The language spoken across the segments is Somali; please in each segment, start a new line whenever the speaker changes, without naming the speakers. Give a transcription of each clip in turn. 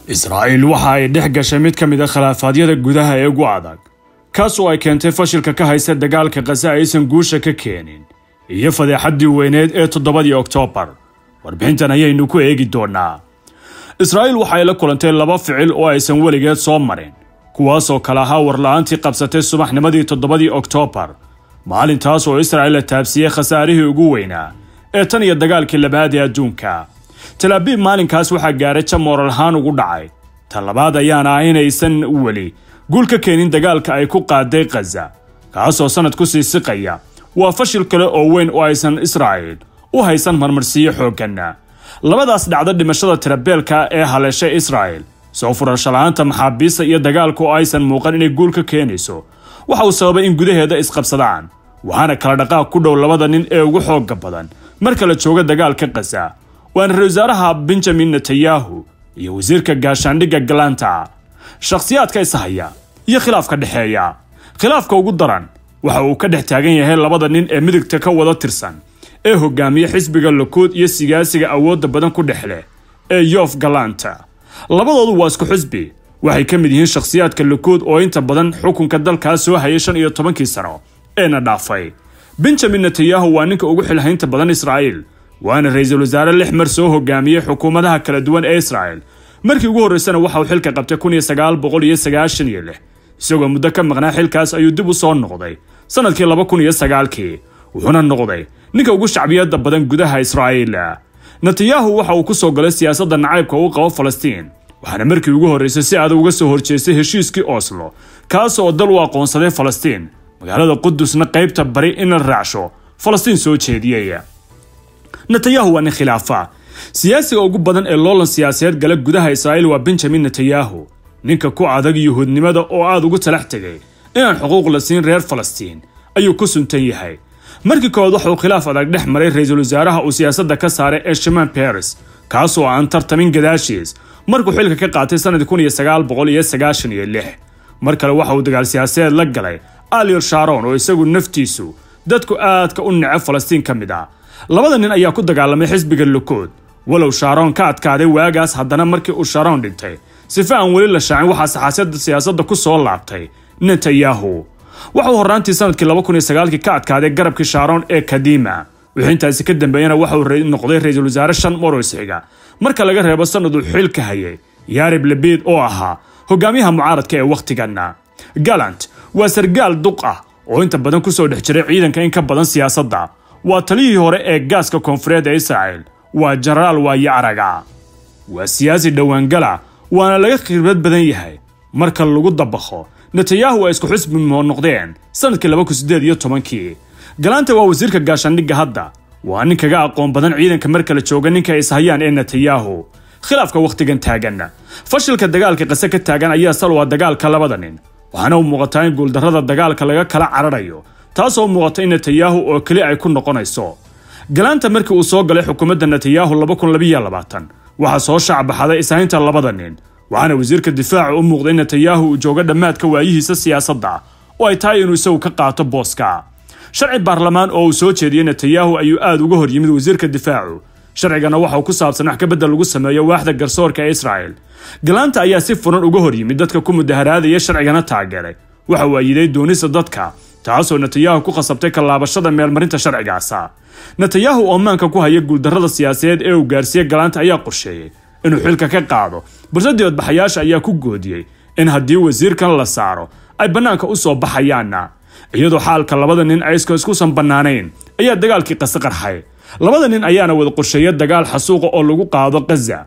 israa'iil waxa ay dhex gashay mid ka mid a khilaafaadyada gudaha ee ugu adag kaas oo ay keentay fashilka ka haysta dagaalka kase aysan guusha ka keenin iyo fadeexaddii weyneed ee toddobadii oktoobar warbixintan ayaynu ku eegi doonnaa israa'iil waxa ay la kulantay laba ficil oo aysan weligeed soo marin kuwaasoo kale ahaa warla-aantii qabsatay subaxnimadii toddobadii oktoobar maalintaas oo israa'iil la taabsiiyey khasaarihii ugu weynaa ee tan iyo dagaalkii labaad ee adduunka talaabiib maalinkaas waxaa gaaray jamoral ahaan ugu dhacay ta labaad ayaana ah inaysan weli guul ka keenin dagaalka ay ku qaaday khaza kaasoo sannad ku sii siqaya waa fashil kale oo weyn oo aysan israa'iil u haysan marmarsiiyo xoogganna labadaas dhacdo dhimashada tirabeelka ee haleeshay israa'il soo furashalaanta maxaabiista iyo dagaalka oo aysan muuqan inay guul ka keenayso waxa uu sababay in gudaheeda isqabsadaan waxaana kala dhaqaaq ku dhow labada nin ee ugu xoogga badan marka la jooga dagaalka khaza waana ra-isul wasaaraha benjamin netanyahu iyo wasiirka gaashaandhigga galanta shakhsiyaadka ishaya iyo khilaafka dhexeeya khilaafka ugu daran waxa uu ka dhex taagan yahay labada nin ee midigta ka wada tirsan ee hogaamiya xisbiga lakuud iyo siyaasiga awoodda badan ku dhex leh ee yof galanta labadoodu waa isku xisbi waxay ka mid yihiin shakhsiyaadka lakuud oo inta badan xukunka dalkaas soo hayay shan iyo tobankii sano eena dhaafay benjamin netanyahu waa ninka ugu xilhaynta badan israa'iil waana ra-iisul wasaare lix mar soo hogaamiyey xukuumadaha kala duwan ee israa'il markii ugu horraysana waxa uu xilka qabtay kun iyo sagaal boqol iyo sagaashan iyo lix isagoo muddo ka maqnaa xilkaas ayuu dib u soo noqday sannadkii laba kun iyo sagaalkii wuxuuna noqday ninka ugu shacbiyadda badan gudaha israa'iil netanyahu waxa uu ku soo galay siyaasadda nacaybka uu qabo falastiin waxaana markii ugu horraysay si adag uga soo horjeestay heshiiskii oslo kaas oo dal u aqoonsaday falastiin magaalada qudusna qaybta bari in la raacsho falastiin soo jeediyey netanyahu waa nin khilaafa siyaasiga ugu badan ee loolan siyaasadeed gala gudaha israa'iil waa benjamin netanyahu ninka ku adag yuhuudnimada oo aada ugu talax tegay inaan xuquuq la siin reer falastiin ayuu ku suntan yahay markii koowaad waxa uu khilaaf adag dhex maray ra-iisul wasaaraha uu siyaasadda ka saaray ee shimaan baris kaasoo aan tartamin gadaashiis markuu xilka ka qaatay sannadii kun iyo sagaal boqol iyo sagaashan iyo lix mar kale waxa uu dagaal siyaasadeed la galay aliel sharon oo isagu naftiisu dadku aadka u neceb falastiin ka mid ah labada nin ayaa ku dagaalamay xisbiga lukood walow shaaroon ka adkaaday waagaas haddana markii uu sharoon dhintay sife aan weli la shaacin waxaa saxaasiyadda siyaasadda ku soo laabtay netanyahu waxauu horraantii sanadkii laba kun iyo sagaalkii ka adkaaday garabkii shaaroon ee kadima wixii intaasi ka dambeeyana waxa uu noqday ra-iisul wasaare shan moros xiga marka laga reebo sanaduu xilka hayay yarib lebid oo ahaa hogaamiyaha mucaaradka ee wakhtiganna galant waa sargaal duq ah oo inta badan kusoo dhex jiray ciidanka in ka badan siyaasadda waa taliyihii hore ee gaaska koonfureed ee israa'il waa jenaraal waaye araga waa siyaasi dhowaangala waana laga khibrad badan yahay marka lagu dabaqo netanyahu ay isku xusbi noqdeen sannadkii laba kun siddeed iyo tobankii galaanta waa wasiirka gaashaandhigga hadda waa nin kaga aqoon badan ciidanka marka la jooga ninka ay ishayaan ee netanyahu khilaafka wakhtigan taagan fashilka dagaalka qase ka taagan ayaa sal waa dagaalka labada nin waxaana u muuqataa in guuldarrada dagaalka laga kala cararayo taasoo muuqata in netanyahu oo keli ay ku noqonayso galaanta markii uu soo galay xukuumadda netanyahu laba kun labiyo labaatan waxaa soo shaacbaxaday ishaynta labada nin waxaana wasiirka difaaca u muuqday in netanyahu uu joogo dhammaadka waayihiisa siyaasadda oo ay tahay inuu isagu ka qaato booska sharci baarlamaan oo uu soo jeediyey netanyahu ayuu aad uga hor yimid wasiirka difaacu sharcigana waxa uu ku saabsan wax ka beddel lagu sameeyo waaxda garsoorka ee israa'il galaanta ayaa si furan uga hor yimid dadka ku mudaharaadaya sharcigana taageeray waxa uu ayiday doonista dadka taasoo netanyahu ku khasabtay kallaabashada meelmarinta sharcigaasa netanyahu oo maanka ku haya guuldarrada siyaasadeed ee uu gaarsiiyey galaanta ayaa qorsheeyey inuu xilka ka qaado balse dibadbaxayaasha ayaa ku goodiyey in haddii wasiirkan la saaro ay bannaanka u soo baxayaanna iyadoo xaalka labada nin ayska iskusan bannaanayn ayaa dagaalkii qase qarxay labada nin ayaana wada qorsheeya dagaal xasuuqa oo lagu qaado khaza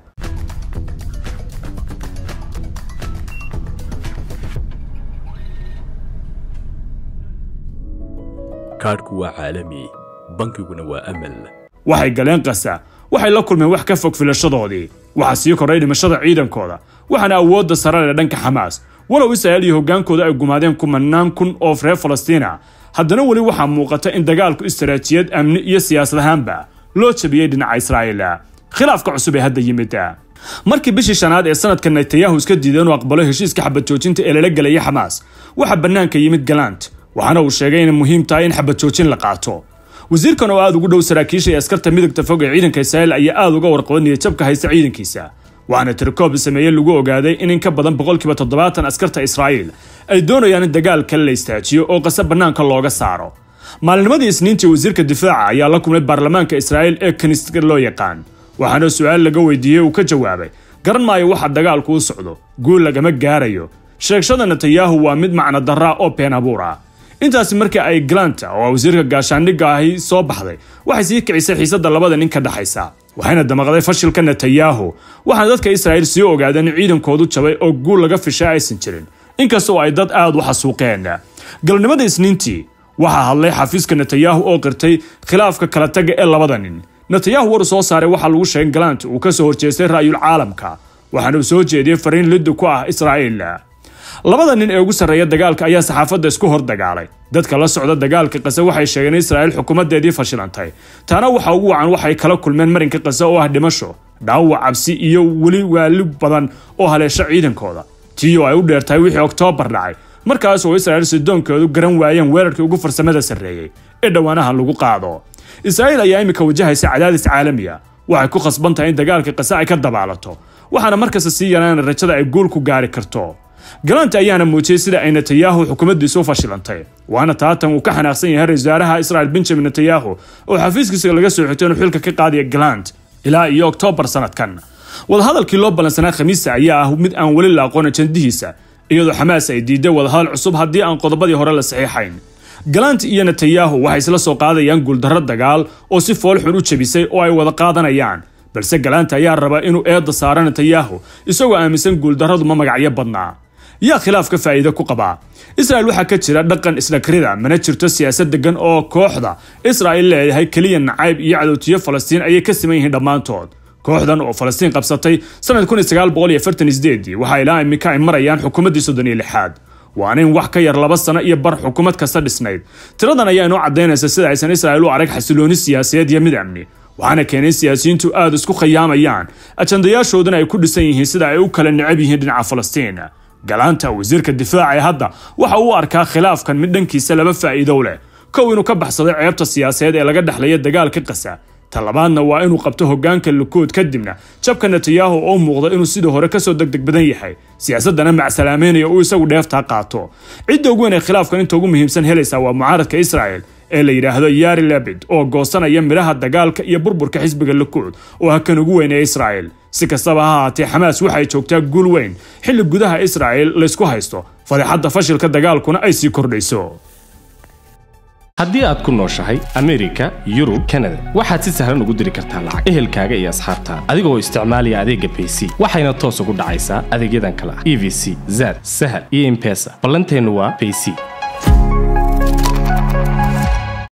kaadhku waa caalami bankiguna waa amal
waxay galeen kasa waxay la kulmeen wax ka fog filashadoodii waxaa sii koray dhimashada ciidankooda waxaana awoodda sarare dhanka xamaas walow israa'iil iyo hoggaankooda ay gumaadeen kumanaan kun oo reer falastiina haddana weli waxaa muuqata in dagaalku istaraatijiyad amni iyo siyaasad ahaanba loo jabiyey dhinaca israa'iil khilaafka cusub ee hadda yimid markii bishii shanaad ee sanadka netanyahu iska diiday inuu aqbalo heshiiska xabad joojinta ee lala gelaya xamaas waxaa bannaanka yimid galant waxaana uu sheegay inay muhiim tahay in xabad joojin la qaato wasiirkan oo aad ugu dhow saraakiisha ee askarta midagta fog ee ciidanka israa'iil ayaa aad uga warqaba niyadjabka haysta ciidankiisa waxaana tirkoob sameeye lagu ogaaday in in ka badan boqolkiiba toddobaatan askarta israa'iil ay doonayaan in dagaalka la istaajiyo oo qase bannaanka looga saaro maalinimadii isniintii wasiirka difaaca ayaa la kulmay baarlamaanka israa'iil ee kaniiska loo yaqaan waxaana su-aal laga weydiiyey uu ka jawaabay garan maayo waxa dagaalku u socdo guul lagama gaarayo sheegashada netanyahu waa mid macno darraa oo been abuur ah intaasi markii ay galanta oo wasiirka gaashaandhigga ahi soo baxday waxay sii kicisay xiisadda labada nin ka dhexaysa waxayna damaqday fashilka netanyahu waxaana dadka israa'iil sii ogaadeen in ciidankoodu jabay oo guul laga fishay aysan jirin inkastoo ay dad aad u xasuuqeen galnimada isniintii waxaa hadlay xafiiska netanyahu oo qirtay khilaafka kala taga ee labada nin netanyahu war soo saaray waxaa lagu sheegay galant uu ka soo horjeestay ra'yul caalamka waxaana uu soo jeediyey fariin liddu ku ah israa'iil labada nin ee ugu sarreeya dagaalka ayaa saxaafadda isku hor dagaalay dadka la socda dagaalka qase waxay sheegeen in israa'iil xukuumaddeedii fashilantay taana waxa ugu wacan waxay kala kulmeen marinka qase oo ah dhimasho dhaawac cabsi iyo weli waali badan oo haleesha ciidankooda tiyo ay u dheertahay wixii oktoobar dhacay markaas oo israa'iil sidoonkoodu garan waayeen weerarkii ugu farsamada sarreeyey ee dhowaanaha lagu qaado israa'iil ayaa iminka wajahaysa cadaadis caalamiya waxay ku khasban tahay in dagaalka qase ay ka dabaalato waxaana markasta sii yaraan rajada ay guul ku gaari karto galanta ayaana muujiyey sida ay netanyahu xukuumaddiisu u fashilantay waana taatan uu ka xanaaqsan yahay ra-isul wasaaraha israa'iil benjamin netanyahu oo xafiiskiisa laga soo xigtay inuu xilka ka qaadaya galant ilaa iyo oktoobar sanadkan wadahadalkii loo ballansanaa khamiista ayaa ah mid aan weli la aqoon ajandihiisa iyadoo xamaas ay diiday wadahadal cusub haddii aan qodobadii hore la saxiixayn galant iyo netanyahu waxay isla soo qaadayaan guuldarro dagaal oo si foolxun u jebisay oo ay wada qaadanayaan balse galanta ayaa raba inuu eedda saaro netanyahu isagoo aaminsan guuldarradu ma magacyo badnaa yaa khilaaf ka faa'iido ku qabaa israa'il waxaa ka jira dhaqan isdhakrida mana jirto siyaasad degan oo kooxda israa'iil leedahay keliya nacayb iyo cadowtiyo falastiin ayay ka siman yihiin dhammaantood kooxdan oo falastiin qabsatay sanad waxaa ilaa iminka ay marayaan xukuumaddii soddon iyo lixaad waana in wax ka yar laba sano iyo bar xukuumad kasta dhisnayd tiradan ayaa inoo caddaynaysa sida aysan israa'iil u arag xasilooni siyaasadeed iyo mid amni waxaana keenay siyaasiyiintu aada isku khiyaamayaan ajandayaashoodana ay ku dhisan yihiin sida ay u kala necab yihiin dhinaca falastiin galaanta wasiirka difaaca ee hadda waxa uu arkaa khilaafkan mid dhankiisa laba faa'iidow leh kow inuu ka baxsaday ceebta siyaasadeed ee laga dhexlaya dagaalka qasa ta labaadna waa inuu qabto hoggaanka lukood kadibna jabka netanyahu oo muuqda inuu sidii hore kasoo degdeg badan yahay siyaasaddana macsalaameynaya uu isagu dheeftaa qaato cidda ugu weyn ee khilaafkan inta ugu muhiimsan helaysaa waa mucaaradka israa'el ee la yidhaahdo yari lebid oo goosanaya midhaha dagaalka iyo burburka xisbiga lukuud oo ha kan ugu weyn ee israa'el si kastaba ha haatee xamaas waxay joogtaa guul weyn xilli gudaha israa'el laysku haysto fadeexadda fashilka dagaalkuna ay sii kordhayso
haddii aad ku nooshahay amerika yurub kanada waxaad si sahlan ugu diri kartaa lacag ehelkaaga iyo asxaabtaada adigoo isticmaalaya adeegga bayc waxayna toos ugu dhacaysaa adeegyadan kale ah e v c zad sahal iyo impesa ballanteennu waa bayc